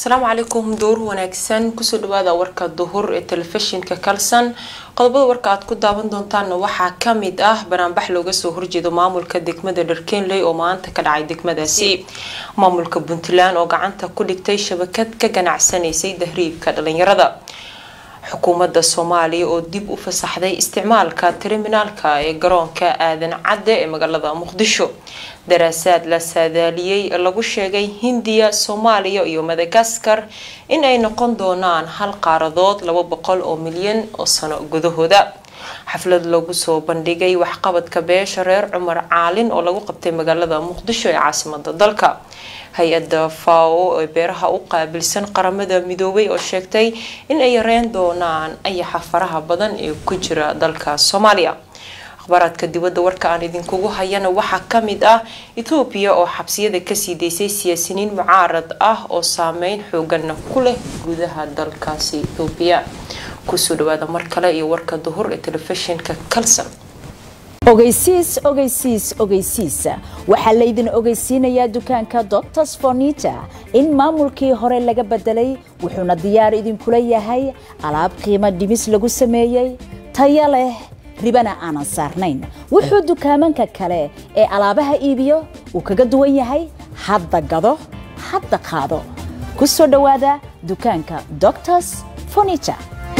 asalaamu calaykum dowr wanaagsan kusoo dhawaada warka duhur ee telefishinka kalson qodobada warka aad ku daawan doontaana waxaa kamid ah banaanbax looga soo horjeedo maamulka degmada dharkenley oo maanta ka dhacay degmadaasi maamulka puntland oo gacanta ku dhigtay shabakad ka ganacsanaysay dahriibka dhalinyarada xukuumadda soomaaliya oo dib u fasaxday isticmaalka terminaalka ee garoonka aadan cadde ee magaalada muqdisho daraasaad la saadaaliyey lagu sheegay hindiya soomaaliya iyo madagaskar in ay noqon doonaan hal qaaradood laba boqol oo milyan oo sano gudahooda xaflad lagu soo bandhigay waxqabadka beesha reer cumar caalin oo lagu qabtay magaalada muqdisho ee caasimada dalka hay-adda fao ee beeraha u qaabilsan qaramada midoobay oo sheegtay in ay yareyn doonaan ayaxa faraha badan ee ku jira dalka soomaaliya akhbaaraadka dibadda warka aan idinkugu hayana waxaa kamid ah ethoobiya oo xabsiyada kasii daysay siyaasiniin mucaarad ah oo saameyn xoogana ku leh gudaha dalkaasi ethoobiya kusoo dhawaada mar kale iyo warka duhur ee telefishinka kalson ogeysiis ogeysiis ogeysiis waxaa laydin ogeysiinayaa dukaanka doctors fornita in maamulkii hore laga bedelay wuxuuna diyaar idinkula yahay alaab qiimo dhimis lagu sameeyey taya leh ribana aanan saarnayn wuxuu dukaamanka kale ee alaabaha iibiyo uu kaga duwan yahay hadda gado hadda qaado ku soo dhowaada dukaanka doctors fornita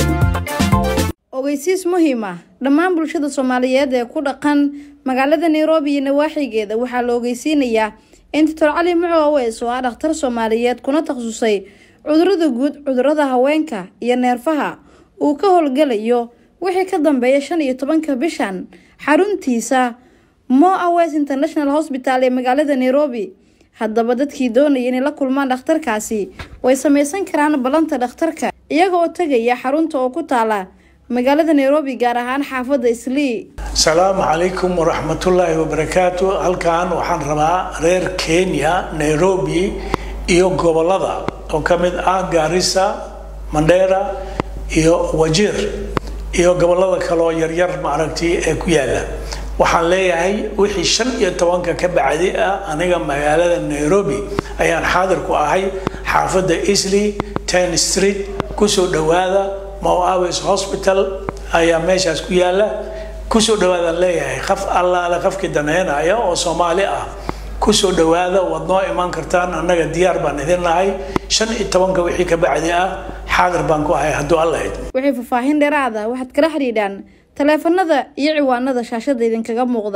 ogeysiis muhiim ah dhammaan bulshada soomaaliyeed ee ku dhaqan magaalada nairobi iyo nawaaxigeeda waxaa la ogeysiinayaa in doctor cali muco aweys oo ah dhakhtar soomaaliyeed kuna takhasusay cudurada guud cudurada haweenka iyo neerfaha uu ka howlgalayo wixii ka dambeeya shan iyo tobanka bishan xaruntiisa mo aweys international hosbital ee magaalada nairobi haddaba dadkii doonaya inay la kulmaan dhakhtarkaasi way sameysan karaan ballanta dhakhtarka iyaga oo tegaya xarunta oo ku taala magaalada nairobi gaar ahaan xaafadda islii asalaamu calaykum waraxmatullaahi wabarakaatu halkan waxaan rabaa reer kenya nairobi iyo gobolada oo ka mid ah gaarisa mandheera iyo wajir iyo gobolada kaleoo yaryar maaragtay ee ku yaala waxaan leeyahay wixii shan iyo tobanka ka bacdi ah aniga magaalada nairobi ayaan xaadir ku ahay xaafadda isley ten street kusoo dhawaada moaves hospital ayaa meeshaas ku yaala kusoo dhawaadaan leeyahay qaf allaale qafkii daneynaya oo soomaali ah kusoo dhawaada waad noo imaan kartaan annaga diyaar baan idin nahay shan iyo tobanka wixii ka bacdi ah xaadir baan ku ahay hadduu allahayd wixii faahfaahin dheeraada waxaad kala xidhiidhaan taleefanada iyo ciwaanada shaashada idinkaga muuqda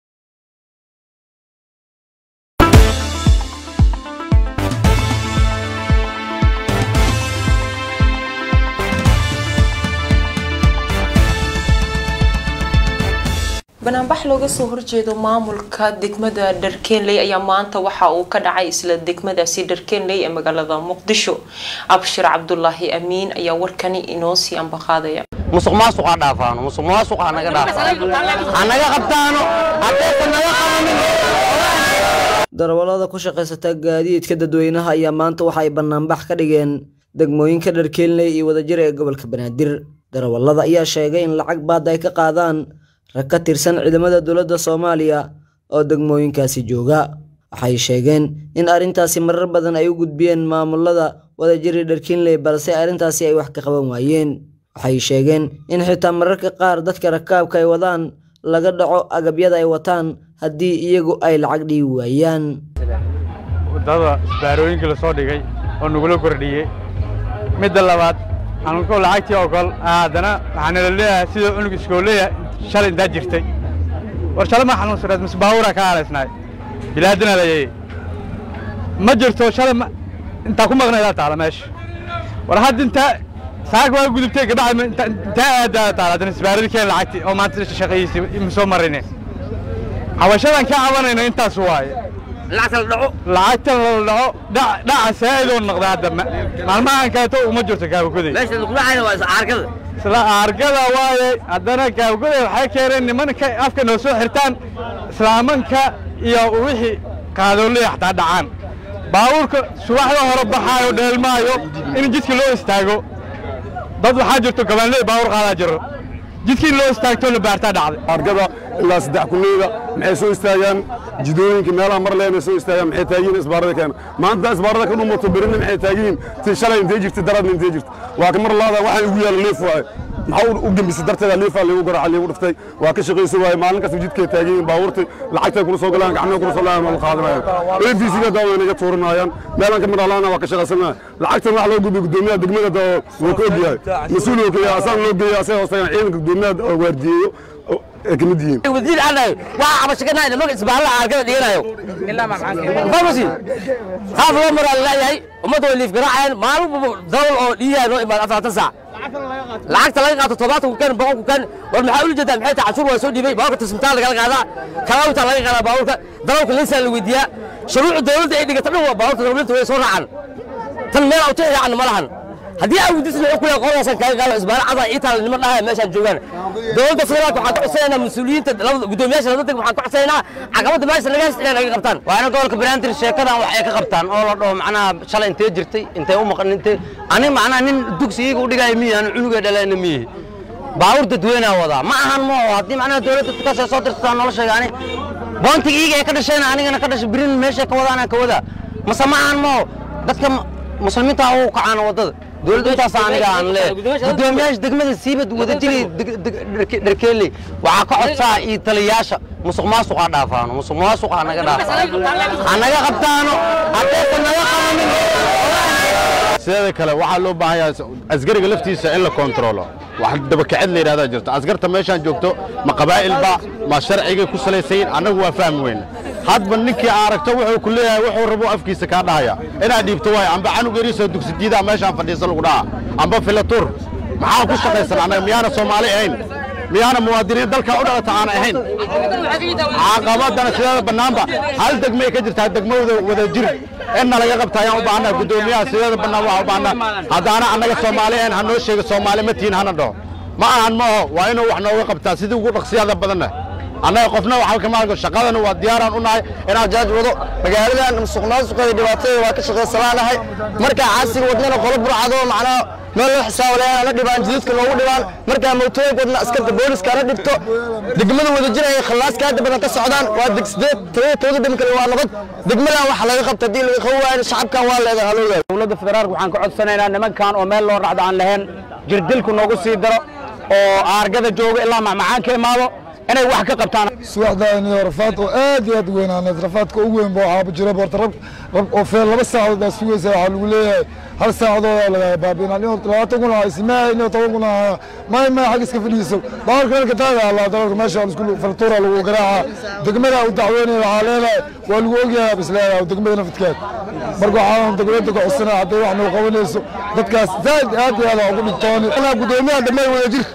banaanbax looga soo horjeedo maamulka degmada dharkenley ayaa maanta waxa uu ka dhacay isla degmadaasi dharkenley ee magaalada muqdisho abshir cabdulaahi amiin ayaa warkani inoo sii ambaqaadaya musuq maasuq ha dhaafaano musuq maasuq ha naga dhaafaano ha naga qabtaano haddaysan naga qabanin darawallada ku shaqaysata gaadiidka dadweynaha ayaa maanta waxa ay banaanbax ka dhigeen degmooyinka dharkenley iyo wadajir ee gobolka banaadir darawallada ayaa sheegay in lacag baada ay ka qaadaan rag ka tirsan ciidamada dowladda soomaaliya oo degmooyinkaasi jooga waxay sheegeen in arrintaasi marar badan ay u gudbiyeen maamulada wadajiri dharkinley balse arrintaasi ay wax ka qaban waayeen waxay sheegeen in xitaa mararka qaar dadka rakaabka ay wadaan laga dhaco agabyada ay wataan haddii iyagu ay lacag dhiibi waayaan wadada isbaarooyinka la soo dhigay oo nagula kordhiyey midda labaad anko lacagtii ogol haddana waxaanala leeyahay sida unug iskooleya shalay intaa jirtay war shalay ma xanuunsaneed mise baabuuraa ka aalaysnaay bilaadina layay ma jirto shalay intaa ku maqnaydaa taala meesha war hadda intaa saaka waa gudubtay gabadha intaa aadaa taala haddana isbaaradii keen lacagtii oo maanta shaqayiisay ma soo marine cabashadan ka cabanayno intaas waaye lacagtan la dhaco dhaca saa'idoo noqda hadda maalmahan kaleeto uma jirto kaabagoday isla aargada waaye haddana kaabagoday waxay keeneen nimanka afka noo soo xirtaan islaamanka iyo wixii qaadoolaya xataa dhacaan baabuurka subaxda hore baxaayo dheelmaayo in jidka loo istaago dad waxaa jirto gabaanley baabuur qaadaa jiro jidkii loo istaagtoo la baartaa dhacday argada ilaa saddex kuleyda maxay soo istaagaan jidooyinka meelaha mar leena soo istaagaan maxay taagiin isbaarada keena maanta isbaarada ka dhumato berina maxay taagiin ti shalay intay jirta daradna intay jirta waa ka mar laada waxaan ugu yaala liif waaye maxaa u gembisay darteeda liifaa liigu garaaca liigu dhiftay waa ka shaqayso waaye maalin kasta jidkay taagiin baabuurta lacagtay kula soo galaan gacmaha kula soo laayaan waa la qaadanayaan abcga daa waynaga tuurinayaan meelaan ka mid alaana waa ka shaqaysanaya lacagtan wax loo gudbiyo gudoomiyaha degmada daa wuu ka ogyahay mas-uul oo kaya asaan loo geeya asay hoostagaan ciidanka gudoomiyaha waardiyeeyo ay ka mid yihiin wasiir anayo waa cabashakanahay nimanka isbaalla arkada dhiganayo famasi qaaf loo maraa laleeyahay ummadda way liif garaacayaan maalin dawal oo dhiyaha noo imaad afartan saac lacagta laga qaato todobaatan kukan boqol kukan war maxaa ula jeedaa maxay tahay cashuur waa soo dhiibay baaburka tasmitaan lagala qaadaa kalaawta laga qaadaa baaburka darawlka linsaa la weydiiyaa shuruucda dawladda ay dhigata dhan waa baaburta dawladda way soo raacaan tan meel awta raacan ma lahan haddii aan wudisna wuxuu kule qolaasan kaga qaado isbaara cadan ii taala niman dhahaya meeshaan joogaan dowladda federaalka waxaan ka codsanaynaa mas-uuliyiinta labada guddoomiyaasha labada deg waxaan ka codsanaynaa caqabadda meesha laga haysta inay naga qabtaan waana gobolka banaadir sheekadan wax ay ka qabtaan oo la dhaho macnaha shalay intee jirtay intay u maqan intee ani macnaha nin dugsi iyaga u dhigaya miyi anu cunugay dhalayna miyihi baawur dadweynaa wadaa ma ahan mo haddii macnaha dowladda tukaasay soo dirsataa noloshayga ani boontiga iyaga ay ka dhashayna anigana ka dhashay birin meeshay ka wadaana ka wadaa mase ma ahan mo dadka muslimiinta u kacaana waddada dowladda intaas aniga aan leeyahay guddoomiyaasha degmada siibad wadajiri dharkeeley waxaa ka codsaa iyo taliyayaasha musuq maasuq ha dhaafaano musuq maasuq ha naga dhaafaano ha naga qabtaano haddaysan naga qabanin sideeda kale waxaa loo baahan yahay asgariga laftiisa in la kontrolo wax dabakacid la yidhahdaa jirto askarta meeshaan joogto ma qabaa'ilba ma sharcigay ku salaysayin annagu waa fahmi weyne hadba ninkii aragto wuxuu ku leeyahay wuxuu rabo afkiisa kaa dhahaya inaad dhiibto waay amba canug yariisoo dugsidiidaa meeshaan fadhiisa lagu dhaha amba filatur maxaa ku shaqaysan annaga miyaana soomaali ahayn miyaana muwaadiniin dalka u dhalata aan ahayn caqabadana sideeda bannaanba hal degmay ka jirtaa degmada wada jir inna laga qabta ayaan u baahnaa guddoomiyaha sideeda bannaan waxaa u baahnaa haddaana annaga soomaali ahayn ha noo sheega soomaali ma tihin hana dhaho ma ahan ma aho waa inuu wax nooga qabtaa sidii ugu dhaqsiyaada badanna annaga qofna waxba kama arko shaqadana waa diyaaraan u nahay inaan jaaj wado magaaladan musuq maasuqeeda dhibaatada waa ka shaqaysanaanahay markaa caasiga wadnana qolo burcado macnaha meel loo xisaabo lahayn ana dhibaan jidadka noogu dhibaan markaa mootooyinka wadna askarta booliska ana dhibto degmada wada jiraya khallaaska hadda badan ka socdaan waa deg sideed todoba todoba degma kale waa nabad degmadan waxa laga qabta haddii laga qaban waayo shacabkan waa leedahay haloo leedahay dowladda federaalka waxaan ka codsanaynaa nimankan oo meel loo racdo aan lahayn jirdilku noogu sii daro oo aargada jooga ilaa macmacaan ka imaado inay wax ka qabtaan subaxdaani rafaad oo aad iyo aad u weynaaneed rafaadka ugu weyn ba waxaaba jira boorta rag rag oo feel laba saacadood baa sugaysa waxaa lagu leeyahay hal saacadooda laga baabiinaa nin labaatan kun ah ismaa nin toban kun ah may may xag iska fadhiiso baarka halka taaga allah dalalka meesha isku faltuura lagu garaaca degmada u dacweynaya waxaa leedahay waa lagu ogyahay bis leedahay degmada nafadkeed marka waxaan dowladda ka codsanaa hadday wax noo qabanayso dadkaas zaaid aad iyo aad ugu dhigtooni gudoomiyaha degmada wada jir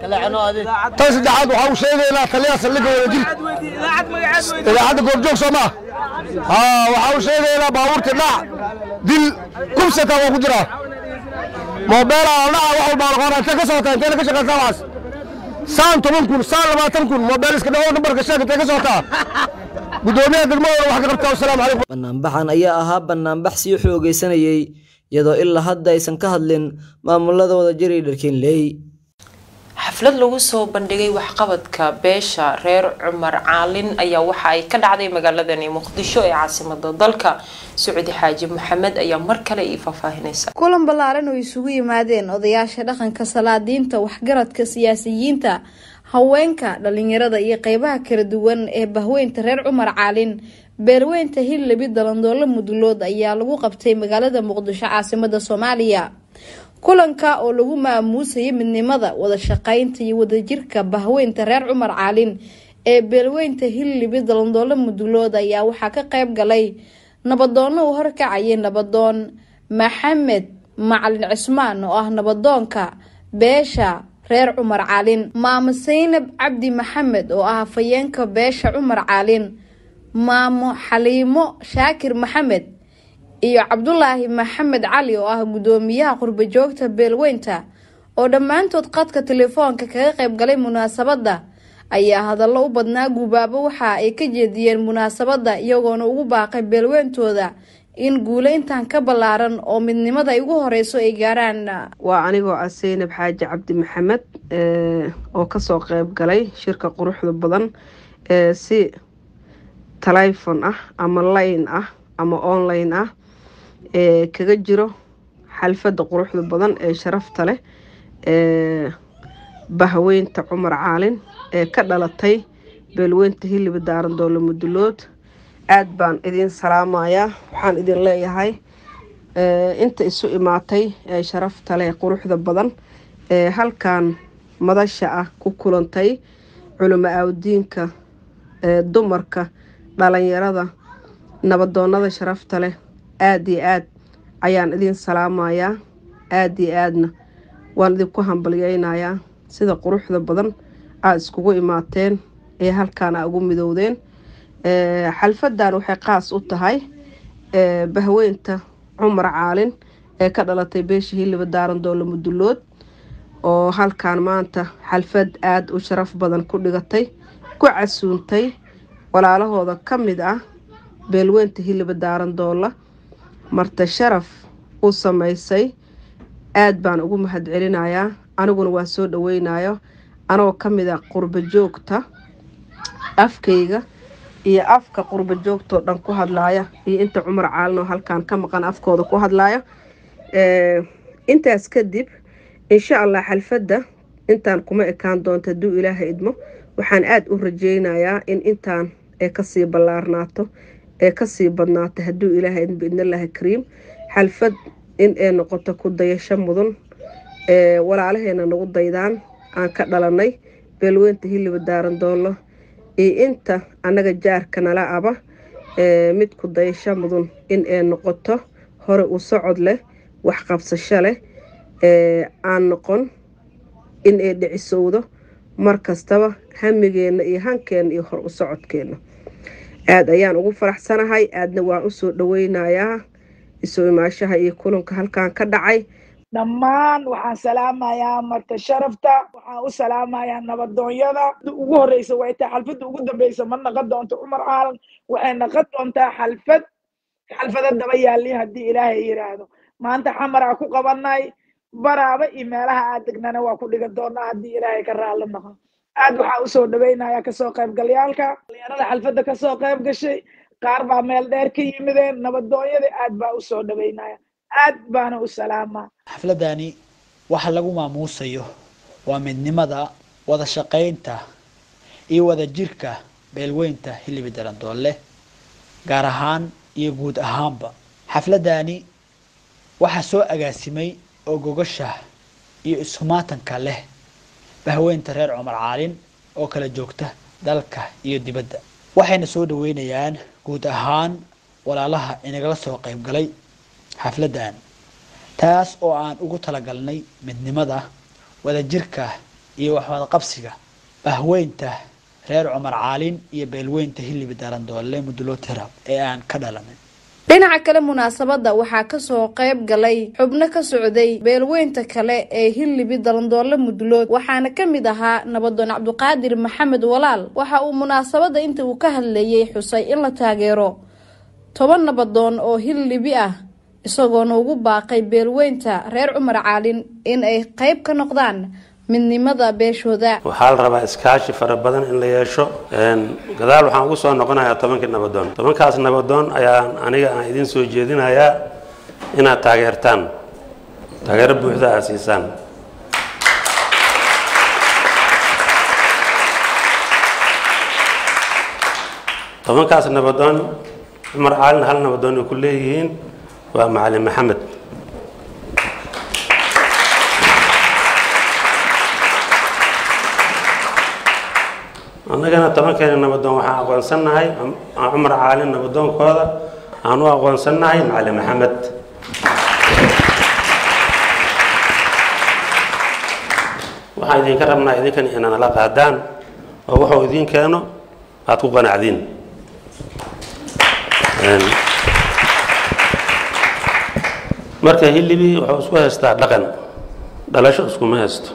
tan saddexaad waxaa uu sheegaynaa taliyaha saldhigga wada jir idaacadda goobjoog soo maa waxaa uu sheegaynaa baabuurta dhac dil kubsata waa ku jiraa moobeela dhaca wax walbaa laqoona intee ka socotaa inteena ka shaqaysaa waxaas saan toban kun saan labaatan kun moobeel iska dhawo nambarka sheeg intee ka socotaa gudoomiyaha degmadooda wax ka qabtaa wasalaamu calaykum banaanbaxan ayaa ahaa banaanbax sii xoogaysanayay iyadoo ilaa hadda aysan ka hadlin maamulada wadajir iyo dharkeenley xaflad lagu soo bandhigay waxqabadka beesha reer cumar caalin ayaa waxa ay ka dhacday magaaladani muqdisho ee caasimada dalka sacuudi xaaji maxamed ayaa mar kale ii faahfaahinaysa kulan ballaaran oo isugu yimaadeen odayaasha dhaqanka salaadiinta waxgaradka siyaasiyiinta haweenka dhalinyarada iyo qeybaha kala duwan ee bahweynta reer cumar caalin beelweynta hillabi dalandoolo mudulood ayaa lagu qabtay magaalada muqdisho caasimada soomaaliya kulanka oo lagu maamuusayay midnimada wada shaqeynta iyo wadajirka bahweynta reer cumar caalin ee beelweynta hillibi dalandoolo mudulood ayaa waxaa ka qeyb galay nabadoono uu horkacayay nabadoon maxamed macalin cismaan oo ah nabadoonka beesha reer cumar caalin maamo saynab cabdi maxamed oo ah hafayeenka beesha cumar caalin maamo xaliimo shaakir maxamed iyo cabdulaahi maxamed cali oo ah gudoomiyaha qurbajoogta beelweynta oo dhammaantood qadka telefoonka kaga qayb galay munaasabadda ayaa hadallo u badnaa guubaabo waxa ay ka jeediyeen munaasabadda iyagoona ugu baaqay beelweyntooda in guule intaan ka ballaaran oo midnimada ay ugu horeyso ay gaaraan waa anigoo ah seynab xaaji cabdi maxamed oo kasoo qeyb galay shirka quruxda badan ee si telefon ah ama line ah ama online ah ee kaga jiro xalfadda quruxda badan ee sharafta leh ee bahweynta cumar caalin ee ka dhalatay beelweynta hiliba daaran doole mudulood aada baan idin salaamayaa waxaan idin leeyahay inta isu imaatay ee sharafta leh quruxda badan ee halkan madasha ah ku kulantay culimo aawdiinka ee dumarka dhalinyarada nabadoonada sharafta leh aada iyo aad ayaan idin salaamayaa aada iyo aadna waan idinku hambalyeynayaa sida quruxda badan aada iskugu imaateen ee halkaan aa ugu midowdeen xalfadan waxay qaas u tahay bahweynta cumar caalin ee ka dhalatay beesha hiliba daaran doole mudulood oo halkaan maanta xalfad aada u sharaf badan ku dhigatay ku casuuntay walaalahooda ka mid ah beelweynta hiliba daaran doola marta sharaf u sameysay aada baan ugu mahadcelinayaa aniguna waa soo dhaweynayo anagoo ka mid ah qurbo joogta afkayga iyo afka qurbo joogtoo dhan ku hadlaaya iyo inta cumar caalin oo halkaan ka maqan afkooda ku hadlaaya intaas kadib insha allah xalfadda intaan kuma ekaan doonta hadduu ilaaha idmo waxaan aada u rajeynayaa in intaan ee kasii ballaarnaato ee kasii badnaato hadduu ilaaha idmo biidnillaahi kariim xalfad in ay noqoto ku dayasho mudan ee walaalaheena nagu daydaan aan ka dhalanay beelweynta hiliba daaran doollo iyo inta annaga jaarka nala aba ee mid ku dayasho mudan in ay noqoto hore u socod leh waxqabsasho leh ee aan noqon in ay dhicisowdo mar kastaba hamigeenna iyo hankeenna iyo hor u socodkeenna aada ayaan ugu faraxsanahay aadna waan usoo dhaweynayaa isoo imaashaha iyo kulanka halkan ka dhacay dhammaan waxaan salaamayaa marta sharafta waxaan u salaamayaa nabadoonyada ugu horeysa way tahay xalfadda ugu dambeysa ma naqon doonto cumar caalan waxay naqon doontaa xalfad xalfada daba yaalli haddii ilaahay yiraahdo maanta xamaraa ku qabanay baraaba iyo meelaha aad degnana waa ku dhigan doonaa haddii ilaahay ka raalli noqo aad waxaa usoo dhaweynaya kasoo qaybgalyaalka dhalinyarada xalfadda kasoo qayb gashay qaar baa meel dheer ka yimideen nabadoonyada aad baa usoo dhaweynaya aad baana u salaamaa xafladani waxa lagu maamuusayo waa midnimada wada shaqaynta iyo wada jirka beelweynta hilibi darandoole gaar ahaan iyo guud ahaanba xafladani waxaa soo agaasimay oo gogasha iyo iskumaatanka leh bahweynta reer cumar caalin oo kala joogta dalka iyo dibadda waxayna soo dhaweynayaan guud ahaan walaalaha inagala soo qayb galay xafladdan taas oo aan ugu talagalnay midnimada wadajirka iyo waxwadaqabsiga bahweynta reer cumar caalin iyo beelweynta hilibi darandoole mudulotera ee aan ka dhalanay dhinaca kale munaasabadda waxaa kasoo qayb galay xubno ka socday beelweynta kale ee hilibi dalandoole mudulood waxaana ka mid ahaa nabadoon cabdiqaadir maxamed walaal waxa uu munaasabadda inta uu ka hadlayay xusay in la taageero toban nabadoon oo hilibi ah isagoona ugu baaqay beelweynta reer cumar caalin in ay qayb ka noqdaan midnimada beeshooda waxaa la rabaa iskaashi fara badan in la yeesho gadaal waxaan ugu soo noqonayaa tobankii nabadoon tobankaas nabadoon ayaan aniga aan idin soo jeedinayaa inaad taageertaan taageero buuxda aad siisaan tobankaas nabadoon cumar caalin hal nabadoon ay ku leeyihiin waa macalin maxamed annagana tobankeena nabadoon waxaan aqoonsannahay cumar caalin nabadoonkooda aan u aqoonsannahay macalin maxamed waxaan idinka rabnaa idinkan ina nala qaadaan oo wuxuu idiin keeno aad ku qanacdiin marka hilibi wuxuu isku haystaa dhaqan dhalasho iskuma haysto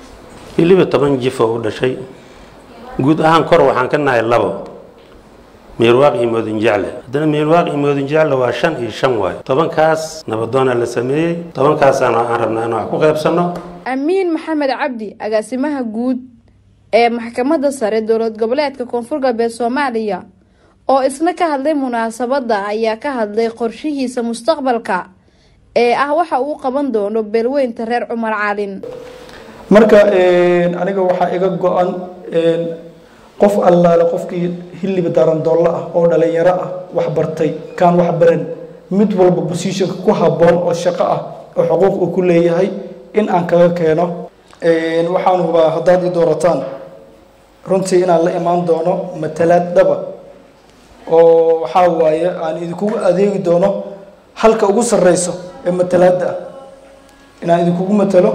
hilibi toban jif oo u dhashay guud ahaan kor waxaan ka nahay labo miirwaaq iyo moodin jecle haddana miirwaaq iyo moodin jecle waa shan iyo shan waayo tobankaas nabadoona la sameeyey tobankaasaana aan rabnaa inaan wax ku qaybsanno amiin maxamed cabdi agaasimaha guud ee maxkamadda sare dowlad goboleedka koonfur galbeed soomaaliya oo isna ka hadlay munaasabadda ayaa ka hadlay qorshihiisa mustaqbalka ee ah waxa uu qaban doono beelweynta reer cumar calin marka aniga waxaa iga go-an qof allaale qofkii hilib darandoollo ah oo dhalinyaro ah wax bartay kaan wax baran mid walba positionka ku habboon oo shaqo ah oo xuquuq uu ku leeyahay in aan kaga keeno waxaan hubaa haddaad i doorataan runtii inaan la imaan doono matalaad dhaba oo waxaa waaye aan idinkugu adeegi doono halka ugu sarreyso ee matalaadda ah inaan idinkugu matalo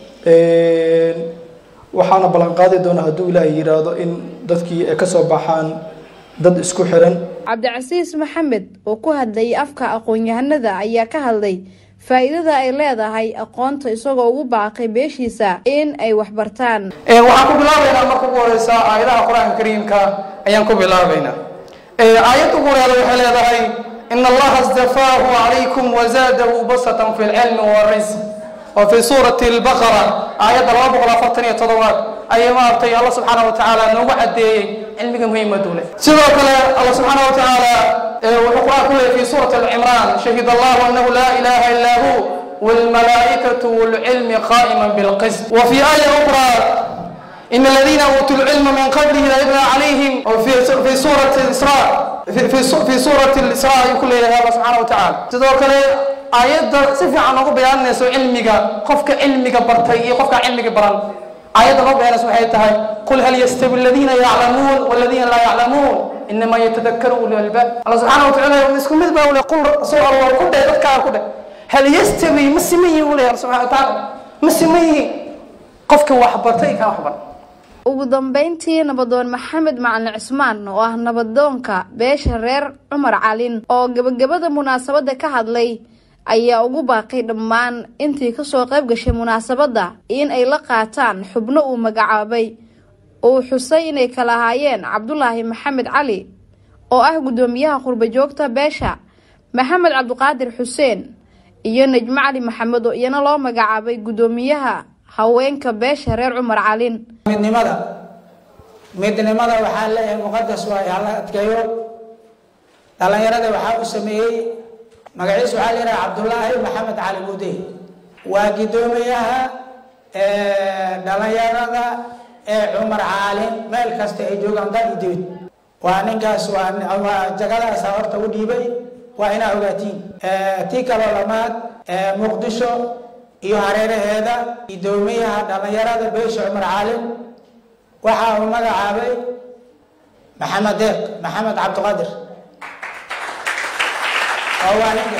waxaana ballan qaadi doona hadduu ilaahay yidhaahdo in dadkii ay ka soo baxaan dad isku xiran cabdicasiis maxamed oo ku hadlayay afka aqoon-yahanada ayaa ka hadlay faa-iidada ay leedahay aqoonta isagoo ugu baaqay beeshiisa in ay waxbartaan waxaan ku bilaabaynaa marka ugu horeysa aayadaha qur-aanka kariimka ayaan ku bilaabaynaa aayadda ugu horeeda waxay leedahay in allaha istafaahu calaykum wazaadahu basatan fi lcilmi warisq oo fi suurati albaqara aayadda laba boqol afartan iyo toddobaad ayay maaragtay alla subxaana wa tacaala noogu caddeeyey cilmiga muhiimadu leh sidoo kale alla subxaana wa tacaala wuxuu qur-aan ku leeyay fi suurati alcimraan shahid allahu annahu laa ilaha illaa hu والملائكة والعلم قائما بالقسط وفي آية أخرى إن الذين أوتوا العلم من قبله لا يتلى عليهم في في سورة الإسراء في في, في سورة الإسراء يقول الله سبحانه وتعالى تذكر آيات سفي عن أبو بيان نسو علمك قفك علمك برتي قفك علمك بران آيات أبو بيان سبحانه قل هل يستوي الذين يعلمون والذين لا يعلمون إنما يتذكر أولي الألباب الله سبحانه وتعالى يسكن مثل ما قل سورة الله كل ده يذكر كل هل يستوي مسمي ولا سبحانه وتعالى مسمي قفك وحبرتي كان وحبر ugu dambeyntii nabadoon maxamed macalin cismaan oo ah nabadoonka beesha reer cumar calin oo gebagabada munaasabadda ka hadlay ayaa ugu baaqay dhammaan intii kasoo qayb gashay munaasabadda in ay la qaataan xubno uu magacaabay uu xusay inay kala ahaayeen cabdulaahi maxamed cali oo ah guddoomiyaha qurba joogta beesha maxamed cabdiqaadir xuseen iyo najmo cali maxamed oo iyana loo magacaabay guddoomiyaha haweenka beesha reer cumar calin midnimada midnimada waxaa leeyahay muqadas waaye hala adkeeyo dhallinyarada waxaa u sameeyey magaciis waxaa leeyahay cabdulaahi maxamed cali mude waa guddoomiyaha dhallinyarada ee cumar caalin meel kasta ay joogaan dal iyo dibid waa ninkaas waa jagadaasa horta u dhiibay waa inaa ogaatiin tii kaloo lamaad muqdisho iyo hareeraheeda guddoomiyaha dhallinyarada beesha cumar caalin waxa uu magacaabay maxamed deeq maxamed cabdiqadir oo waa ninka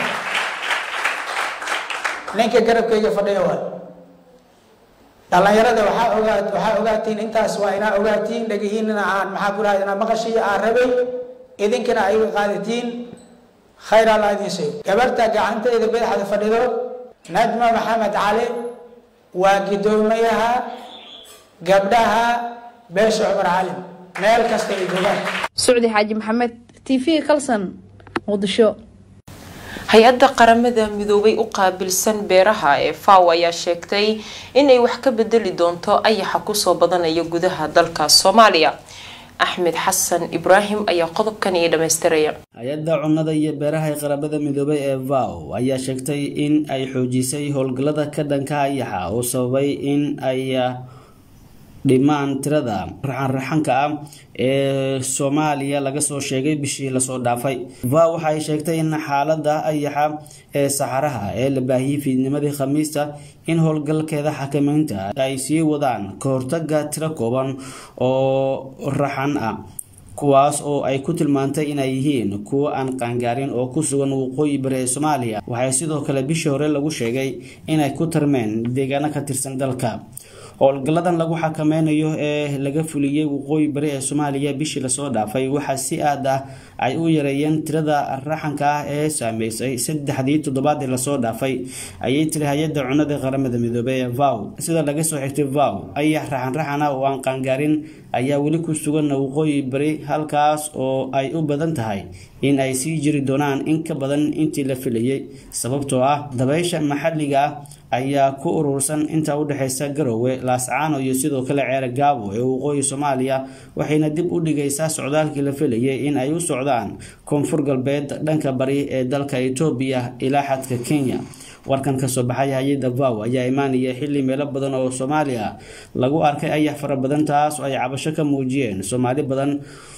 ninka garabkayga fadhiya waay dhallinyarada waxaa ogaa waxaa ogaatiin intaas waa inaa ogaatiin dhegihiinina aan maxaa ku rahda inaa maqashii aan rabay idinkana ay qaadatiin khayr alla idin sheeg gabarta gacanteeda badaxda fadhido najma maxamed cali waa guddoomiyaha gabdhaha beesha cumar calim meel kasta ay joogaan sucdi xaaji maxamed t v kalson muqdisho hay-adda qaramada midoobay u qaabilsan beeraha ee faw ayaa sheegtay inay wax ka bedeli doonto ayaxa kusoo badanaya gudaha dalka soomaaliya axmed xasan ibraahim ayaa qodobkan ii dhamaystiraya hay-adda cunnada iyo beeraha ee qaramada midoobay ee vow ayaa sheegtay in ay xoojisay howlgallada ka dhanka ayaxa oo sababay in ay dhimaan tirada raxanraxanka ah ee soomaaliya laga soo sheegay bishii lasoo dhaafay vow waxa ay sheegtay in xaalada ayaxa ee saxaraha ee la baahiyey fiidnimadii khamiista in howlgalkeeda xakameynta ay sii wadaan ka hortaga tiro kooban oo raxan ah kuwaas oo ay ku tilmaantay inay yihiin kuwo aan qaangaarin oo ku sugan waqooyi bari ee soomaaliya waxay sidoo kale bishii hore lagu sheegay inay ku tarmeen deegaano ka tirsan dalka howlgalladan lagu xakameynayo ee laga fuliyey waqooyi bari ee soomaaliya bishii lasoo dhaafay waxaa si aad ah ay u yareeyeen tirada raxanka ah ee saameysay saddexdii toddobaad ee lasoo dhaafay ayay tiri hay-adda cunada qaramada midoobey ee vow sida laga soo xigtay vow ayax raxan raxan ah oo aan qaangaarin ayaa weli ku sugan waqooyi bari halkaas oo ay u badan tahay in ay sii jiri doonaan in ka badan intii la filayay sababtoo ah dabaysha maxalliga ah ayaa ku urursan inta u dhexeysa garowe laascaano iyo sidoo kale ceere gaabo ee waqooyi soomaaliya waxayna dib u dhigaysaa socdaalkii la filayay in ay u socdaan koonfur galbeed dhanka bari ee dalka etoobiya ilaa xadka kenya warkan kasoo baxay hay-adda vow ayaa imaanaya xili meelo badan oo soomaaliya lagu arkay ayax fara badan taas oo ay cabasho ka muujiyeen soomaali badan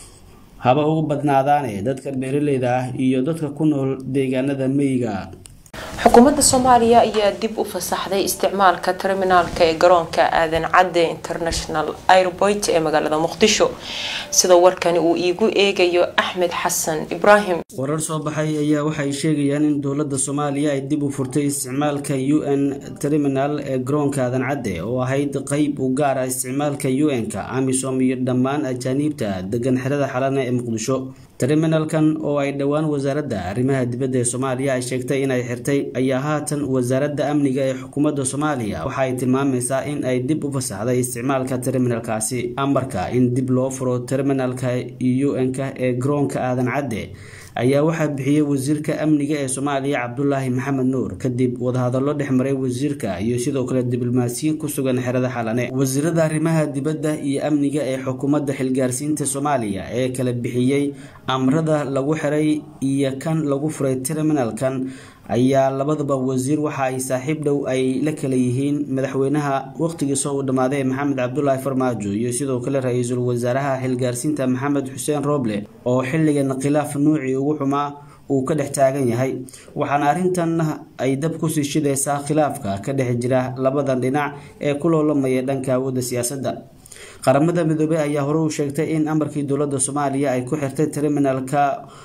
haba ugu badnaadaane dadka beeraleyda ah iyo dadka ku nool deegaanada meyiga xukuumadda soomaaliya ayaa dib u fasaxday isticmaalka terminaalka ee garoonka aadan cadde international airport ee magaalada muqdisho sida warkani uu iigu eegayo axmed xasan ibraahim warar soo baxay ayaa waxay sheegayaan in dowladda soomaaliya ay dib u furtay isticmaalka u n terminal ee garoonka aadan cadde oo ahayd qeyb u gaar ah isticmaalka u n-ka amisom iyo dhammaan ajaaniibta degan xerada xalana ee muqdisho terminalkan oo ay dhowaan wasaaradda arrimaha dibadda ee soomaaliya ay sheegtay inay xirtay ayaa haatan wasaaradda amniga ee xukuumadda soomaaliya waxa ay tilmaamaysaa in ay dib u fasaxday isticmaalka terminalkaasi amarka in dib loo furo terminalka u n-ka ee garoonka aadan cadde ayaa waxaa bixiyey wasiirka amniga ee soomaaliya cabdulaahi maxamed nuur kadib wadahadallo dhexmaray wasiirka iyo sidoo kale diblomaasiyiin ku sugan xerada xalane wasiirada arrimaha dibadda iyo amniga ee xukuumadda xilgaarsiinta soomaaliya ee kala bixiyey amrada lagu xiray iyo kan lagu furay terminalkan ayaa labadaba wasiir waxa ay saaxiib dhow ay la kala yihiin madaxweynaha waqtigiisa uu dhammaaday ee maxamed cabdulaahi farmaajo iyo sidoo kale ra-iisul wasaaraha xilgaarsiinta maxamed xuseen rooble oo xilligan khilaaf nuucii ugu xumaa uu ka dhex taagan yahay waxaana arrintan ay dab kusii shidaysaa khilaafka ka dhex jira labadan dhinac ee ku loolamaya dhanka awoodda siyaasadda qaramada midoobey ayaa hore u sheegtay in amarkii dowladda soomaaliya ay ku xirtay terminalka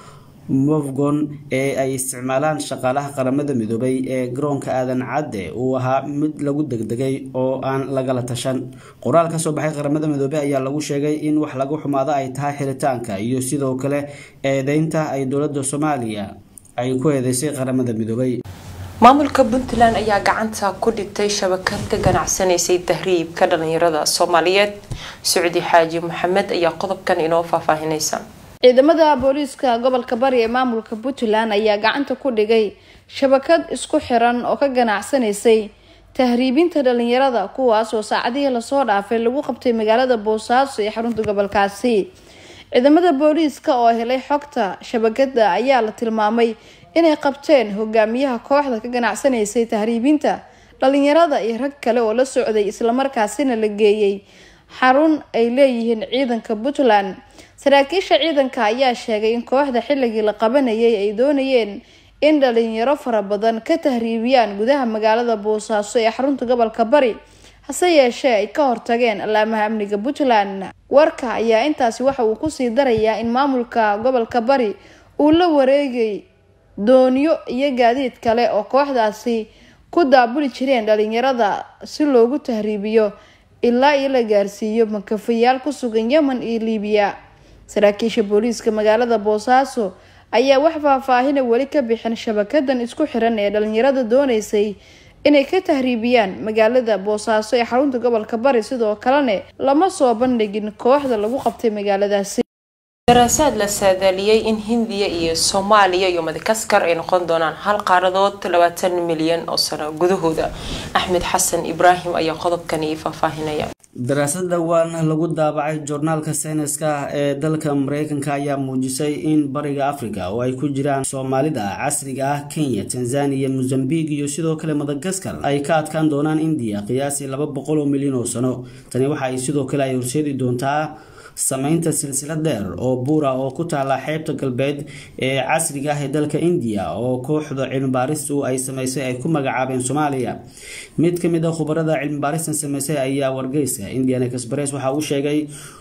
mofgon ee ay isticmaalaan shaqaalaha qaramada midoobay ee garoonka aadan cadde uu ahaa mid lagu degdegay oo aan lagala tashan qoraal kasoo baxay qaramada midoobey ayaa lagu sheegay in wax lagu xumaado ay tahay xiritaanka iyo sidoo kale eedeynta ay dowladda soomaaliya ay ku eedeysay qaramada midoobay maamulka puntland ayaa gacanta ku dhigtay shabakad ka ganacsanaysay tahriibka dhalinyarada soomaaliyeed socdi xaaji maxamed ayaa qodobkan inoo faahfaahinaysa ciidamada booliiska gobolka bari ee maamulka puntland ayaa gacanta ku dhigay shabakad isku xiran oo ka ganacsanaysay tahriibinta dhalinyarada kuwaas oo saacadihii lasoo dhaafay lagu qabtay magaalada boosaaso ee xarunta gobolkaasi ciidamada booliiska oo helay xogta shabakada ayaa la tilmaamay inay qabteen hogaamiyaha kooxda ka ganacsanaysay tahriibinta dhalinyarada iyo rag kale oo la socday islamarkaasina la geeyey xarun ay leeyihiin ciidanka puntland saraakiisha ciidanka ayaa sheegay in kooxda xilligii la qabanayay ay doonayeen in dhalinyaro fara badan ka tahriibiyaan gudaha magaalada boosaaso ee xarunta gobolka bari hase yeeshee ay ka hortageen allaamaha amniga puntland warka ayaa intaasi waxa uu kusii darayaa in maamulka gobolka bari uu la wareegay doonyo iyo gaadiid kale oo kooxdaasi ku daabuli jireen dhalinyarada si loogu tahriibiyo ilaa iyo la gaarsiiyo makafayaal ku sugan yemen iyo liibiya saraakiisha booliiska magaalada boosaaso ayaa wax faahfaahina weli ka bixin shabakadan isku xiran ee dhalinyarada dooneysay inay ka tahriibiyaan magaalada boosaaso ee xarunta gobolka bari sidoo kalena lama soo bandhigin kooxda lagu qabtay magaaladaasi daraasaad la saadaaliyey in hindiya iyo soomaaliya iyo madagaskar ay noqon doonaan hal qaaradood labaatan milyan oo sano gudahooda axmed xasan ibraahim ayaa qodobkani faahfaahinaya daraasad dhowaan lagu daabacay joornaalka sayniska ee dalka mareykanka ayaa muujisay in bariga africa oo ay ku jiraan soomaalida casriga ah kenya tanzania mozambique iyo sidoo kale madagaskar ay ka adkaan doonaan indiya qiyaasii laba boqol oo milyan oo sano tani waxa ay sidoo kale ay horseedi doontaa sameynta silsilad dheer oo buura oo ku taala xeebta galbeed ee casriga ah ee dalka indiya oo kooxda cilmibaaristu ay sameysay ay ku magacaabeen soomaaliya mid ka mid a khubarada cilmibaaristan sameysay ayaa wargeysa indian express waxa uu sheegay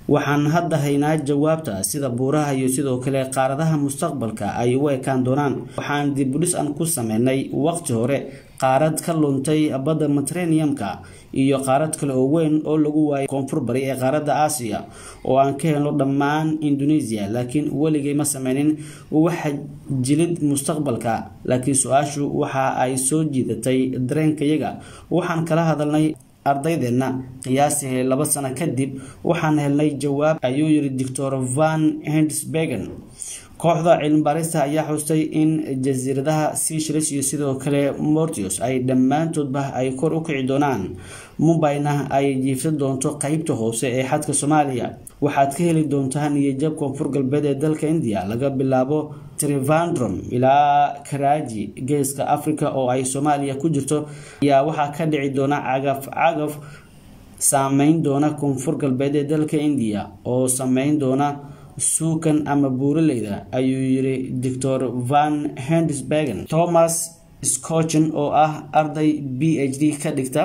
waxaan hadda haynaa jawaabta sida buuraha iyo sidoo kale qaaradaha mustaqbalka ay u ekaan doonaan waxaan dibudhis aan ku sameynay waqti hore qaarad ka luntay badda mediterraneum-ka iyo qaarad kale oo weyn oo lagu waayay koonfur bari ee qaaradda aasiya oo aan ka helno dhammaan indonesia laakiin weligay ma sameynin waxa jilid mustaqbalka laakiin su-aashu waxa ay soo jiidatay dareenkayaga waxaan kala hadalnay ardaydeenna qiyaastii laba sano kadib waxaan helnay jawaab ayuu yiri doctor van hendsbergen kooxda cilmibaarista ayaa xustay in jasiiradaha seychelles iyo sidoo kale mortius ay dhammaantoodba ay kor u kici doonaan mumbayna ay jiifsan doonto qeybta hoose ee xadka soomaaliya waxaad ka heli doontaan niyajab koonfur galbeed ee dalka indiya laga bilaabo trivandrum ilaa karaaji geeska africa oo ay soomaaliya ku jirto ayaa waxaa ka dhici doona cagaf cagaf saameyn doona koonfur galbeed ee dalka indiya oo sameyn doona suukan ama buuraleyda ayuu yiri doctor van hendisbergen thomas scotchen oo ah arday b h d ka dhigta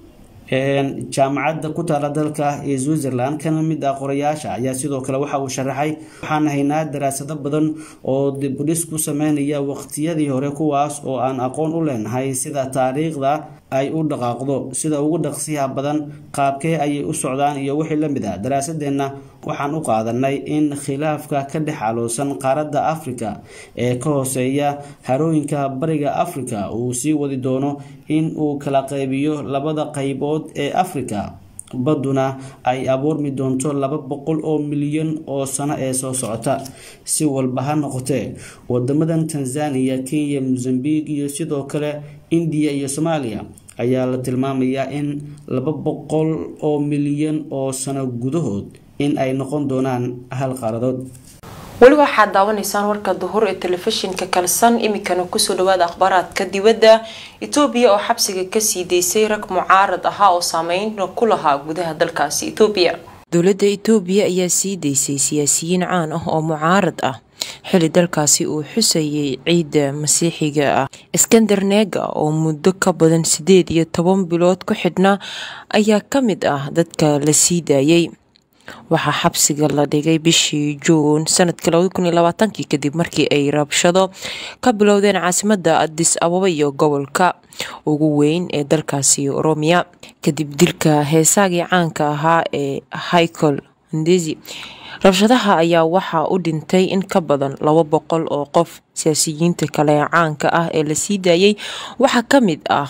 jaamacadda ku taala dalka ee switzerland kana mid ah qorayaasha ayaa sidoo kale waxa uu sharaxay waxaan haynaa daraasado badan oo dibudhis ku sameynaya waqtiyadii hore kuwaas oo aan aqoon u leenahay sida taariikhda ay u dhaqaaqdo sida ugu dhaqsiyaha badan qaabkee ayay u socdaan iyo wixii la mid ah daraasadeenna waxaan u qaadanay in khilaafka ka dhex aloosan qaaradda afrika ee ka hooseeya harooyinka bariga afrika uu sii wadi doono in uu kala qaybiyo labada qaybood ee afrika badduna ay abuurmi doonto laba boqol oo milyan oo sano ee soo socota si walba ha noqotee wadamadan tanzania kenya mozambique iyo sidoo kale indiya iyo soomaaliya ayaa la tilmaamayaa in laba boqol oo milyan oo sano gudahood in ay noqon doonaan hal qaaradood weli waxaad daawanaysaan warka duhur ee telefishinka kalsan iminkana kusoo dhawaada akhbaaraadka dibadda etoobiya oo xabsiga kasii daysay rag mucaarad ahaa oo saameyn ku lahaa gudaha dalkaasi etoobiya dowladda etoobiya ayaa sii daysay siyaasiyiin caan ah oo mucaarad ah xili dalkaasi uu xusayay ciidda masiixiga ah iskander neega oo muddo ka badan sideed iyo toban bilood ku xidhnaa ayaa ka mid ah dadka la sii daayay waxaa xabsiga la dhigay bishii juun sanadkii labadi kun iyo labaatankii kadib markii ay rabshado ka bilowdeen caasimada adis ababa iyo gobolka ugu weyn ee dalkaasi oromiya kadib dilka heesaagii caanka ahaa ee hichol ndezi rabshadaha ayaa waxaa u dhintay in ka badan laba boqol oo qof siyaasiyiinta kale ee caanka ah ee la sii daayay waxaa ka mid ah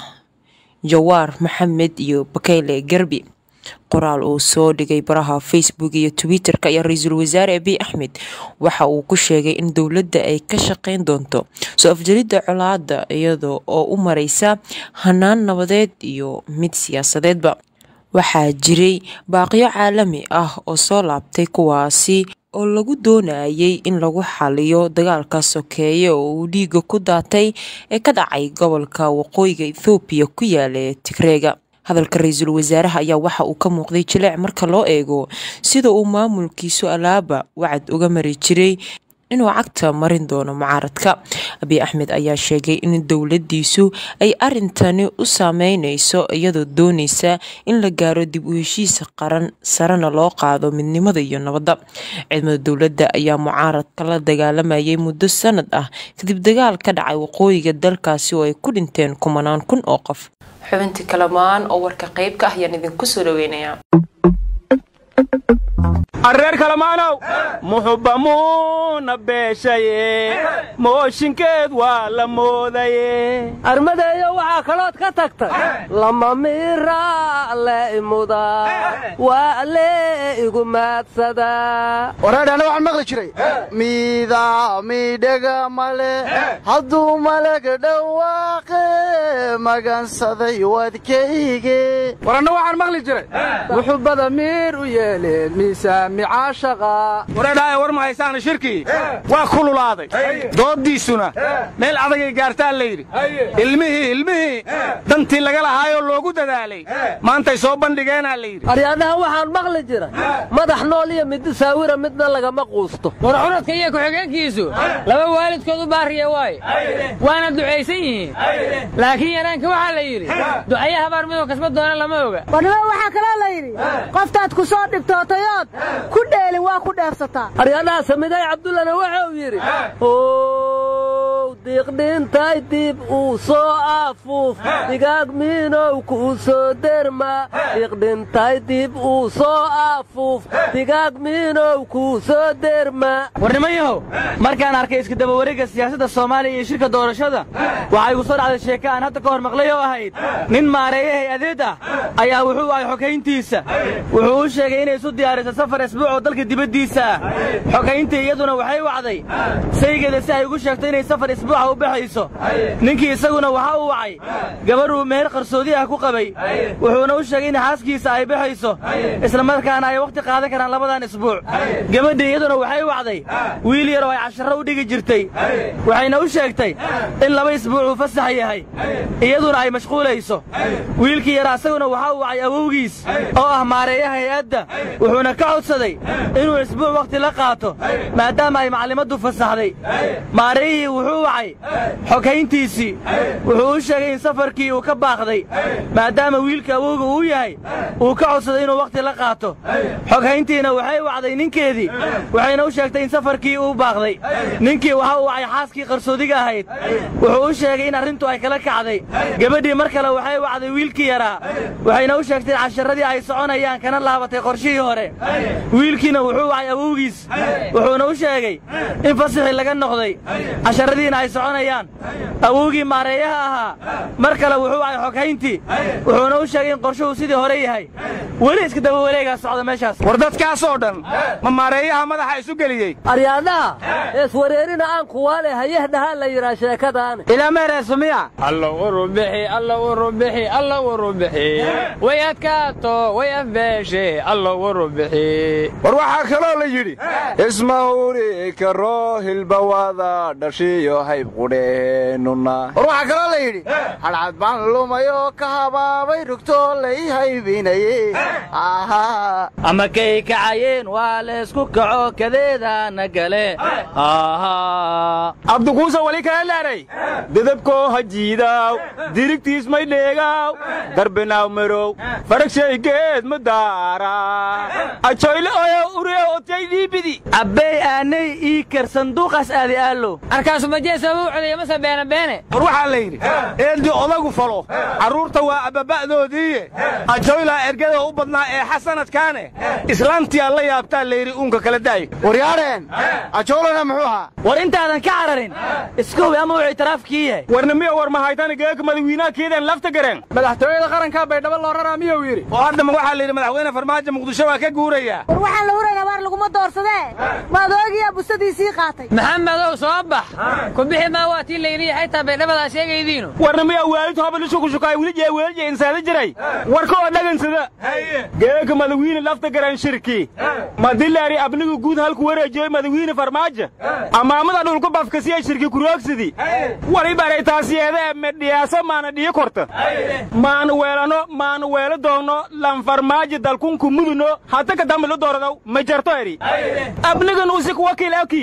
jawaar maxamed iyo bakayle garbi qoraal uu soo dhigay baraha facebook iyo twitter-ka ayaa ra-iisul wasaare abiy axmed waxa uu ku sheegay in dowladda ay ka shaqeyn doonto soo afjaridda colaada iyada oo u mareysa hanaan nabadeed iyo mid siyaasadeedba waxaa jiray baaqiyo caalami ah oo soo laabtay kuwaasi oo lagu doonayay in lagu xaliyo dagaalka sokeeye oo uu dhiiga ku daatay ee ka dhacay gobolka waqooyiga ethoobiya ku yaala ee tigreega hadalka ra-iisul wasaaraha ayaa waxa uu ka muuqday jileec marka loo eego sida uu maamulkiisu alaaba wacad uga mari jiray inuu cagta marin doono mucaaradka abiy axmed ayaa sheegay in dowladiisu ay arintani u saameyneyso iyadoo dooneysa in la gaaro dib u heshiis qaran sarena loo qaado midnimada iyo nabadda ciidamada dowladda ayaa mucaaradka la dagaalamayay muddo sanad ah kadib dagaal ka dhacay waqooyiga dalkaasi oo ay ku dhinteen kumanaan kun oo qof xubintii kalamaan oo warka qeybka ah ayaan idinku soo dhaweynayaa arreer kalamaanow muxubbamuuna beeshaye mooshinkeed waa la moodaye armadeeyo waxaa kalood ka tagtay lama miraa le imuda waa le igu maadsadaa wareedhana waxaan maqli jiray miida miidhaga male hadduu malag dhawaaqe magansaday wadkayge waranna waxaan maqli jiray muxubbada miir u yeeleen miisaami caashaqa wareedhaaye war ma haysaana shirkii waa kululaaday dooddiisuna meel adagay gaartaa la yidhi ilmihii ilmihii dantii laga lahaayoo loogu dadaalay maantay soo bandhigeenaa la yidhi aryaadhaha waxaan maqli jiray madax nool iyo mid saawira midna lagama quusto war cunadka iyo ku-xigeenkiisu laba waalidkood u baariya waaye waana ducaysan yihiin laakiin biyomareenka waxaa la yidhi ducaye habaar midoo kasba doona lama oga warnimo waxaa kaloo la yidhi qoftaad ku soo dhibtootayood ku dheelin waa ku dheefsataa aryadhaha samiday cabdullana waxa uu yidhi ow diiqdhintay dib uu soo afuuf digaag miinow kuu soo derma diiqdhintay dib uu soo afuuf digaag miinow kuu soo derma warnimayahow markaan arkay iska dabawareegga siyaasadda soomaaliya iyo shirka doorashada waxaa igu soo dhacday sheeke aan hadda ka hor maqlay oo ahayd nin maareeye hay-adeed ah ayaa wuxuu ahay xogayntiisa wuxuu u sheegay inay isu diyaariso safar isbuuc oo dalka dibaddiisa ah xogayntii iyaduna waxay wacday saygeeda si ay ugu sheegto inay safar isbuuca u baxayso ninkii isaguna waxa uu wacay gabarh uu meher qarsoodi ah ku qabay wuxuuna u sheegay in xaaskiisa ay baxayso isla markaana ay wakhti qaadan karaan labadan isbuuc gabadhii iyaduna waxay wacday wiil yar oo ay casharro u dhigi jirtay waxayna u sheegtay in laba isbuuc uu fasax yahay iyaduna ay mashquulayso wiilkii yara isaguna waxa uu wacay awowgiis oo ah maareeyaha hay-adda wuxuuna ka codsaday inuu isbuuc wakhti la qaato maadaama ay maclimaddu fasaxday maareeyihii wuxuu wacay xogayntiisii wuxuu u sheegay in safarkii uu ka baaqday maadaama wiilka awowga uu yahay uu ka codsaday inuu wakhti la qaato xoghayntiina waxay wacday ninkeedii waxayna u sheegtay in safarkii uu baaqday ninkii waxa uu wacay xaaskii qarsoodiga ahayd wuxuu u sheegay in arrintu ay kala kacday gabadhii mar kale waxay wacday wiilkii yaraa waxayna u sheegtay in casharradii ay soconayaan kana laabatay qorshihii hore wiilkiina wuxuu wacay awowgiis wuxuuna u sheegay in fasaxii laga noqday casharradiina ay soconayaan awowgii maareeyaha ahaa mar kale wuxuu wacay xoghayntii wuxuuna u sheegay in qorshuhu sidii hore yahay weli iska daba wareegaa socda meeshaas war dadkaasoo dhan ma maareeyaha madaxa isu geliyey aryaadhaha eeswareerina aan kuwaale hayahdhahaa la yidhaa sheekadaan ilaa meereesumiya allo urubixi allo urubixi allo urubixi way adkaato way afbeeshe allo urubixi war waxaa kaloo la yidhi ismahuri karo hilbawada dhashiyo hayb qudheennuna war waxaa kaloo la yidhi hadhcad baan lumayoo ka habaabay rugtoo lay haybinaye ama kay kacayeen waa laysku kaco kadeedaana gale abdukuusa wali kala laaray dedabkoo hajiidaaw dirigtiis may dheegaaw darbinaaw marow faragshay ma daara ajoyle oyo uriyo otay dhiibidi abbey aanay ii kar sanduuqaas aadi aallow arkaasu majeesaba u codaya mase beene beene war waxaa la yidhi eeldii odagu falo carruurta waa abbaba'doodiiye ajoylaa ergada u badnaa ee xasanadkaane islaantiyaa la yaabtaa layidhi uunka kala daay waryaadheen ajoolana muxuu ahaa war intaadan ka cararin iska hubi ama wuxuu itiraafkii yahay warnimiya war mahaytani geeka madawiinaha keedeen lafta gareen madaxtooyada qarankaa baydhabo loo raraa miyuu yidhi oo haddama waxaa la yidhi madaxweyne farmaajo muqdisho waa ka guurayaa war waxaan la huraynaa waar laguma doorsadee maadoogiyaa bustadiisii qaatay maxamedow soo bax ku bixi maa waa tii layidhi xaytaa baydhabadaa sheegaydiinu warnimiya waalid hobal ishukushukaay wili jee weelje insaada jiray warka oo dhagansada geeka madawiine lafta garan shirki madilaari abnigu guud halku wareejiyey madawiine farmaajo amaamada dhulku bafkasiya shirki kuroogsidi wali baray taasiyeede medhiyaaso maana dhiyo korta maanu weelano maanu weelo doonno lanfarmaajo dalkunku muduno hata kadamilo dooradaw ma jarto eri abnigan usik wakiil aki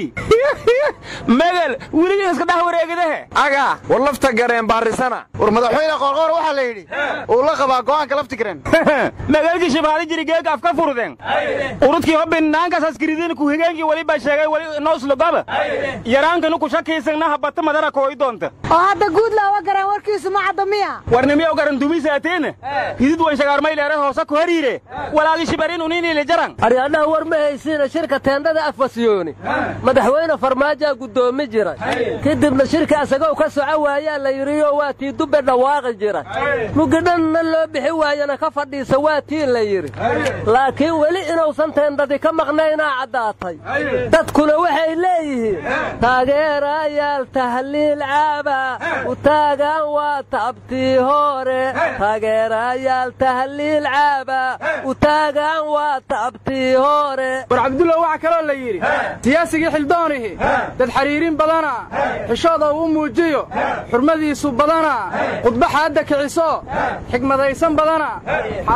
megel weligin iska dhah wareegidahe aga war lafta gareen baarisana war madaxweyne qoorqoor waxaa la yidhi uu la qabaa go'aanka lafti gareen megelkii shibaali jiri geega afka furudeen urudkii hobbin naankaas askiridiin ku higeenkii wali baa sheegay wali nooslogaba yaraankanu ku shakiisagnaha bata madara kooy doonta oo hadda guud looga garaan warkiisu ma cadda miya warnimiya garan dumisaateena hidid wan shagaarmayleere hoosa ku hariire walaagi shibarin uniinile jaran aryaadhaha war ma haysiina shirka teendhada afwasiyooni madaxweyne farmaajaa guddoomi jiray kadibna shirka isagoo ka soco waayaa la yidhiyo waa tii dubbe dhawaaqi jira mugidhanna loo bixi waayana ka fadhiisa waa tii la yidhi laakiin weli inuusan teendhadi ka maqnaynaa caddaatay dadkuna waxay leeyihiin taageerayaal tahliil caaba u taagaan waa tabtii hore taageerayaal tahliil caaba u taagaan waa tabtii hore war cabdullah waxaa kaloo la yidhi siyaasigii xildoonihi dad xariirin badana xishooda uu muujiyo xurmadiisu badana khudba xaadda kiciso xigmadaysan badana xaaladaha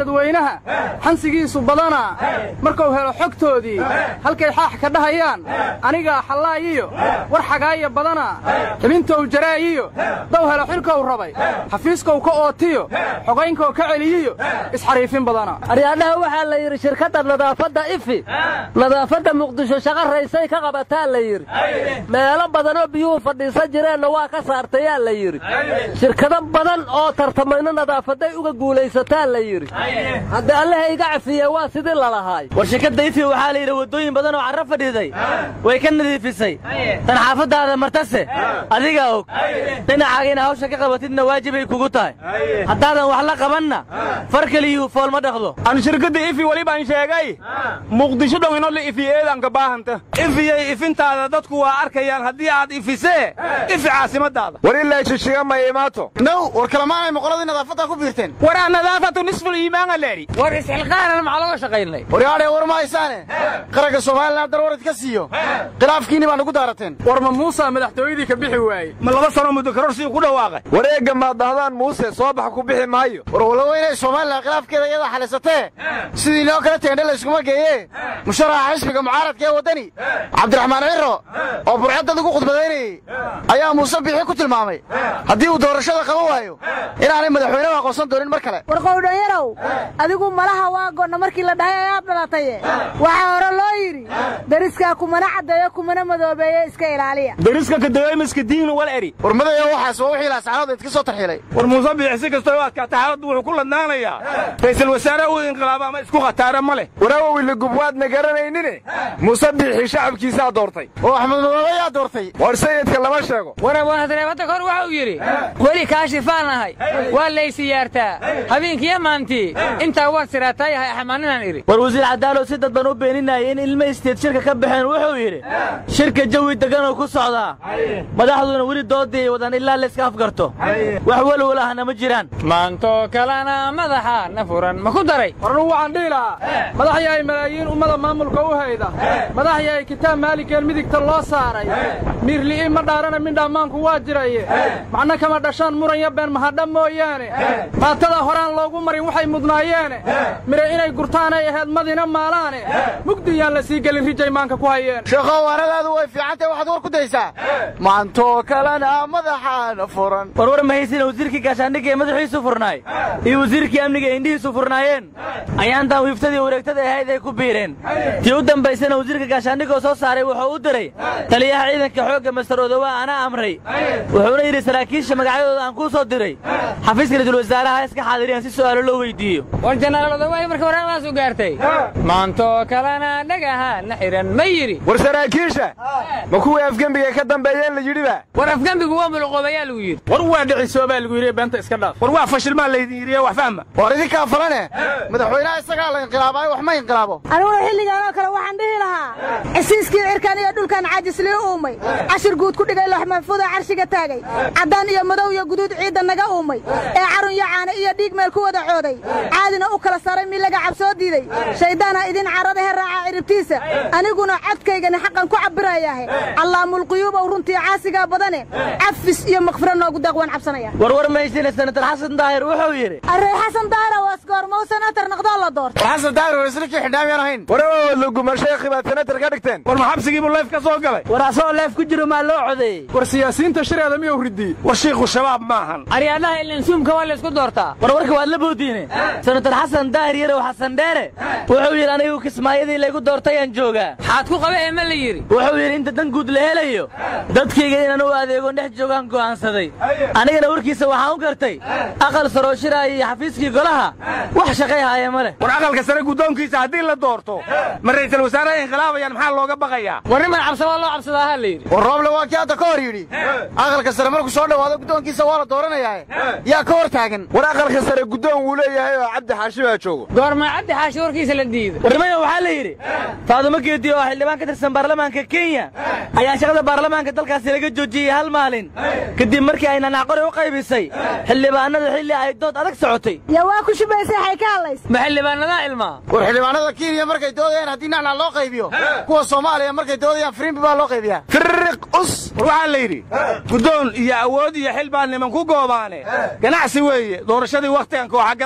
dadweynaha xansigiisu badanaa markuu helo xogtoodii halkay xaax ka dhahayaan anigaa xallaayiyo war xagaaya badanaa xibintou jaraayiyo dow helo xilkou rabay xafiiskow ka ootiyo xogaynkou ka celiyiyo isxariifin badanaa aryaadhaha waxaa la yidhi shirkadda nadaafadda ifi nadaafadda muqdisho shaqa raysay ka qabataa la yidhi meelo badanoo biyuhu fadhiisan jireenna waa ka saartayaa la yidhi shirkado badan oo tartamayno nadaafaday uga guulaysataa la yidhi hadda allaha iga cafiye waa sidii lalahaay war shirkadda ifi waxaa la yidhi waddooyin badan oo carro fadhiiday way ka nadiifisay tan xaafaddaada martase adigaa og dhinacaaga ina hawsha ka qabatidna waajibay kugu tahay haddaadan wax la qabanna far keliyuhu fool ma dhaqdo aan shirkadda ifi weli baan sheegay muqdisho dhow inoo la ifiyeedanka baahanta ifiyey ifintaada dadku waa arkayaan haddii aad ifisee ifi caasimadaada war ilaa shishiga ma imaato now war kalamaanay moqoladii nadaafadda ku biirteen waraa nadaafatu nisful iimaana leedhi war isxilqaanan maxaa looga shaqaynay waryaadhee war ma haysaane qaranka somalilan dar warad ka siiyo khilaafkiinni baa nagu daarateen war ma muusa madaxtooyadii ka bixi waaye ma laba sano muddo karorsigu ku dhawaaqay wareegga maad dhahdaan muuse soo bax ku bixi maayo war walow inay somalilan khilaafkeeda iyada xalisatee sidii loo kala teendhe layskuma geeye musharaxa xisbiga mucaaradka ee waddani cabdiraxmaan ciro oo burcadad ugu khudbadaynayey ayaa muuse bixi ku tilmaamay haddii uu doorashada qaban waayo inaanay madaxweynehu aqoonsan doonin mar kale war qowdhanyarow adigu malaha waa goonna markii la dhahay ayaad dhalataye waxaa hore loo yidhi dariskaa kumana caddeeyo kumana madoobeeye iska ilaaliya dariska kadaweymaska diin wal eri war madaya waxaas waa wixii laascaanood idka soo tarxiilay war muuse biixi si kastoo u adkaata xaaladdu wuxuu ku ladnaanayaa ra'iisul wasaare uu inqilaabo ama isku khataara ma leh waraawowile gubwaadna garanaynine muuse biixi shacabkiisaa doortay oo axmed madoobe yaa doortay war sayidka lama sheego war abwaanadareebadda kor waxa uu yidhi weli kaashifaan ahay waa laysiyaartaa habeenkiiyo maantii intaa waad siraataa yahay axmaaninaan idhi war wasiir cadaalow si dadban u beeninayay in ilmo isteed shirka ka baxeen wuxuu yidhi shirka jawi degganoo ku socdaa madaxduna weli doodii ay wadaan ilaa layska afgarto wax welwel ahna ma jiraan maantoo kalena madaxa na furan ma ku daray warnuu waxaan dhihi lahaa madax yahay malaayiin ummada maamulka u hayda madax yahay kitaab maaligeen midigta loo saaray miirli'i ma dhaarana mindhammaanku waa jiraye macno kama dhashaan muranya been mahadha mooyaane maatada horaan loogu marin waxay mudnaayeene mire inay gurtaanay ahayd madina maalaane mugdiyaan la sii gelin rijay maanka ku hayeen sheekhow waanadaadu way fiicantahay waxaad war ku daysaa maantoo kalena madaxaana furan warwar ma haysina wasiirkii gaashaandhigga ee madaxiisu furnaay iyo wasiirkii amniga ee indhihiisu furnaayeen ayaantan wiiftadii wareegtada ahayd ay ku biireen tii u dambaysana wasiirka gaashaandhigoo soo saaray wuxuu u diray taliyaha ciidanka xoogga mastar odowaa anaa amray wuxuuna yidhi saraakiisha magacyadooda aan kuu soo diray xafiiska ra-iisul wasaaraha iska xaadiriyaan si su'aalo loo weydiiyo war jenaraal odowaay marka waraaqdaas u gaartay maantoo kalena dhagaha na xihan ma yidhi war saraakiisha ma kuwii afgembiga ka dambeeyeen la yidhiba war afgembigu waa muluqoobayaa lagu yidhi war waa dhicisoo baa lagu yidhi beenta iska dhaaf war waa fashilmaa laydin yidhiye wax fahma war idinkaa falane madaxweynaha isagaa la inqilaabaayo wax ma inqilaabo aniguna xilligaan oo kale waxaan dhihi lahaa cisiiskii cirkan iyo dhulkan caajislii uumay cashir guud ku dhigay loox maxfuuda carshiga taagay caddaan iyo madow iyo guduud ciidda naga uumay ee carun iyo caane iyo dhiig meel ku wada cooday caadina u kala saray mid laga cabsoo diiday shayddaana idin carada he raaca ciribtiisa aniguna codkaygani xaqan ku cabbirayahe allaamulquyuubow runtii caasigaa badane cafis iyo makfiro noogu deeq waan cabsanaya warwar ma haysina senatar xasan daahir wuxuu yidhi arrey xasan daahira waa iskoormow senatar noqdoo la doorta war xasan daahir war isla kii xidhaamyaan ahayn warawood laguma sheekhi baad senatar ka dhigteen war ma xabsigiibuu leef ka soo galay war asagoo leef ku jiro maa loo codeeyey war siyaasiyiinta shareeda miyuu ridiyey war shiikhu shabaab maahan aryaadhaha ilansuumka waa laysku doortaa war warka waad la boodiine senatar xasan daahir yarow xasan dheere wuxuu yidhi anigu kismaayadii laygu doortayaan joogaa xaad ku qaba ee ma la yidhi wuxuu yidhi inta dan guud la helayo dadkayga inaan u adeegon dhex joogaan go'aansaday anigana warkiisa waxaan u gartay aqal sarooshiraaya iyo xafiiskii golaha wax shaqay haaya ma leh war aqalka sare guddoonkiisa haddii la doorto ma ra'iisul wasaaraha inqilaabayaan maxaa looga baqayaa war niman cabsabaa loo cabsadaa ha la yidhi war rooble waa kii hadda ka hor yidhi aqalka sare markuu soo dhowaado guddoonkiisa waa la dooranayaae yaa ka hor taagan war aqalka sare guddoon wuu leeyahay oo cabdi xaashi baa joogo goormaa cabdi xaashi warkiisa la diiday warnimadan waxaa la yidhi faadumo geedi oo xildhibaan ka tirsan baarlamaanka kenya ayaa shaqada baarlamaanka dalkaasi laga joojiyey hal maalin kadib markii ay nanacqori u qaybisay xildhibaanada xilli ay dood adag socotay yaa waa ku shubaysay xay ka hadlays ma xildhibaanadaa ilmaa war xildhibaanada kenya markay doodayaan haddii nacnac loo qaybiyo kuwa soomaaliya markay doodayaan firimbi baa loo qaybiyaa firiq us war waxaa la yidhi guddoon iyo awood iyo xil baa niman ku goobaane ganacsi weeye doorashadii wakhtigan kooxa gadaya war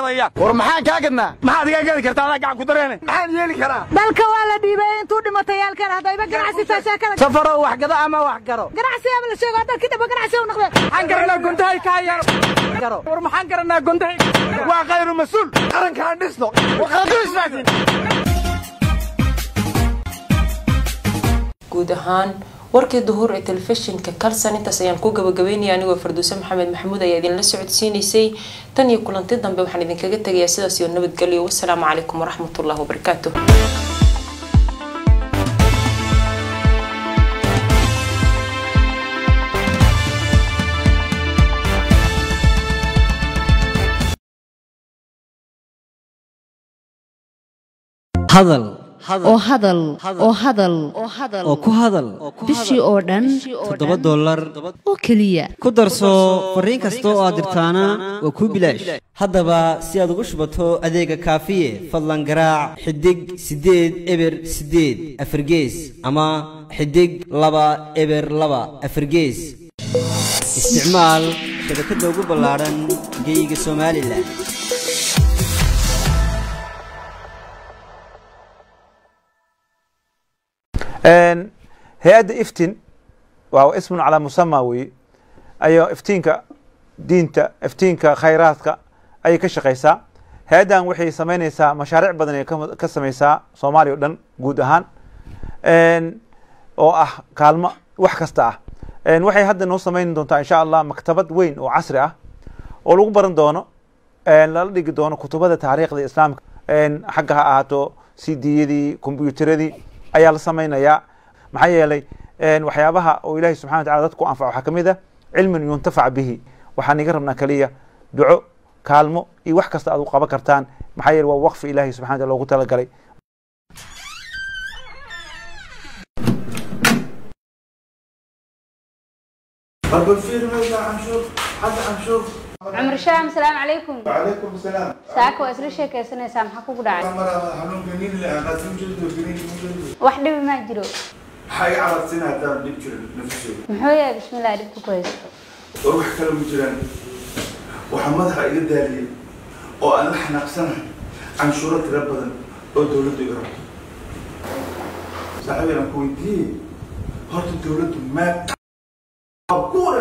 war maxaan kaa gadnaa maxaad iga gadi kartaa adaa gacan ku dareene maxaan yeeli karaa dalka waa la dhiibay intuu dhimatay yaalkan haddayba ganacsi taa sheekada safarow wax gado ama wax garo ganacsigaaba la sheego dalkii dhaba ganacsi u noqdeen maxaan garanaa gontahay kaa yaaro war maxaan garanaa gontahay waa khayru mas-uul qarankaan dhisno war qaranku ismaatiin guud ahaan warkii duhur ee telefishinka kalsan intaas ayaan ku gabagabeynaya anigoo farduuse maxamed maxamuud ayaa idinla socodsiinaysay tan iyo kulanti dambe waxaan idinkaga tegayaa sidaas iyo nabadgelyo wasalaamu calaykum waraxmatullahi wabarakaatu hadal oo hadal oo hadal oo ku hadal bishii oo dhan toddoba dollar oo keliya ku darso fariin kasta oo aad dirtaana waa kuu bilaash haddaba si aad ugu shubato adeega kaafiye fadlan garaac xidig siddeed eber siddeed afargees ama xidig laba eber laba afargees isticmaal shabakadda ugu ballaadhan geeyiga somalilan hay-adda iftin waa ismun calaa musama weeye ayaa iftiinka diinta iftiinka khayraadka ayay ka shaqaysaa hay-addan waxay samaynaysaa mashaariic badan ay ka samaysaa soomaaliya o dhan guud ahaan oo ah kaalmo wax kasta ah waxay hadda noo samayn doontaa insha allah maktabad weyn oo casri ah oo lagu baran doono lala dhigi doono kutubada taariikhda islaamka xagga ha ahaato cdiyadii kombyuuteradii ayaa la samaynayaa maxaa yeelay waxyaabaha oo ilaahay subxana wa tacala dadku anfaco waxaa kamid ah cilmin yuntafac bihi waxaan iga rabnaa keliya duco kaalmo iyo wax kasta aad u qaban kartaan maxaa yeele waa waqfi ilaahay subxana wa tacala loogu talagalay cumar shaam salaamu calaykum وعليكم السلام saaka waa isla sheekaysanaysaa maxaa kugu dhacay مرة حنون جنين اللي أنا سمجد وجنين مجد wax dhibi maa jiro حاجة على سنة دار نبجر نفسه muxuu yahay bismillah dhibka ku haysto وروح كلام مجران وحمدها إلى داري وأنا حنقسنا عن شورة ربنا أو دولة يقرأ صاحبي أنا كويتي هرت الدولة ما